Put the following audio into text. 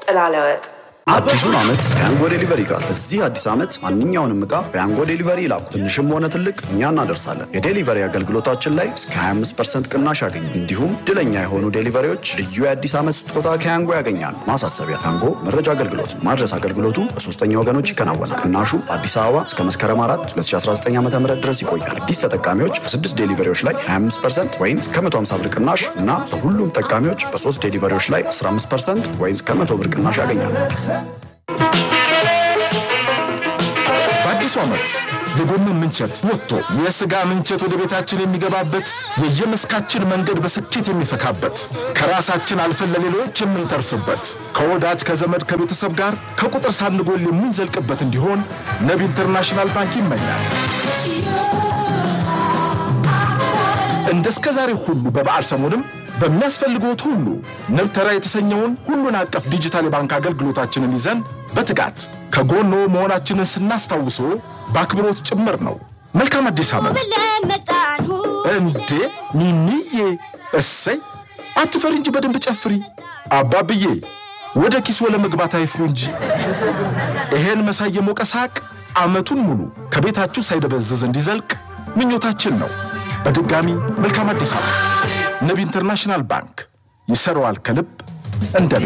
ጥላ ለወጥ አዲሱን ዓመት ከያንጎ ዴሊቨሪ ጋር። በዚህ አዲስ ዓመት ማንኛውንም ዕቃ በያንጎ ዴሊቨሪ ይላኩ። ትንሽም ሆነ ትልቅ እኛ እናደርሳለን። የዴሊቨሪ አገልግሎታችን ላይ እስከ 25 ቅናሽ ያገኙ። እንዲሁም ድለኛ የሆኑ ዴሊቨሪዎች ልዩ የአዲስ ዓመት ስጦታ ከያንጎ ያገኛሉ። ማሳሰቢያ፣ ያንጎ መረጃ አገልግሎት ነው። ማድረስ አገልግሎቱ በሶስተኛ ወገኖች ይከናወናል። ቅናሹ በአዲስ አበባ እስከ መስከረም 4 2019 ዓ ም ድረስ ይቆያል። አዲስ ተጠቃሚዎች በስድስት ዴሊቨሪዎች ላይ 25 ወይም እስከ 150 ብር ቅናሽ እና በሁሉም ተጠቃሚዎች በሶስት ዴሊቨሪዎች ላይ 15 ወይም እስከ 100 ብር ቅናሽ ያገኛሉ። በአዲሱ ዓመት የጎመን ምንቸት ወጥቶ የሥጋ ምንቸት ወደ ቤታችን የሚገባበት የየመስካችን መንገድ በስኬት የሚፈካበት ከራሳችን አልፈን ለሌሎች የምንተርፍበት ከወዳጅ ከዘመድ ከቤተሰብ ጋር ከቁጥር ሳንጎል የምንዘልቅበት እንዲሆን ንብ ኢንተርናሽናል ባንክ ይመኛል። እንደ እስከ ዛሬ ሁሉ በበዓል ሰሞንም በሚያስፈልግዎት ሁሉ ንብ ተራ የተሰኘውን ሁሉን አቀፍ ዲጂታል የባንክ አገልግሎታችንን ይዘን በትጋት ከጎኖ መሆናችንን ስናስታውሶ በአክብሮት ጭምር ነው። መልካም አዲስ ዓመት! እንዴ ሚሚዬ፣ እሰይ አትፈሪ እንጂ በደንብ ጨፍሪ። አባብዬ ወደ ኪሶ ለመግባት አይፍሩ እንጂ። ይሄን መሳይ የሞቀ ሳቅ ዓመቱን ሙሉ ከቤታችሁ ሳይደበዘዝ እንዲዘልቅ ምኞታችን ነው። በድጋሚ መልካም አዲስ ዓመት! ንብ ኢንተርናሽናል ባንክ ይሰራዋል ከልብ እንደ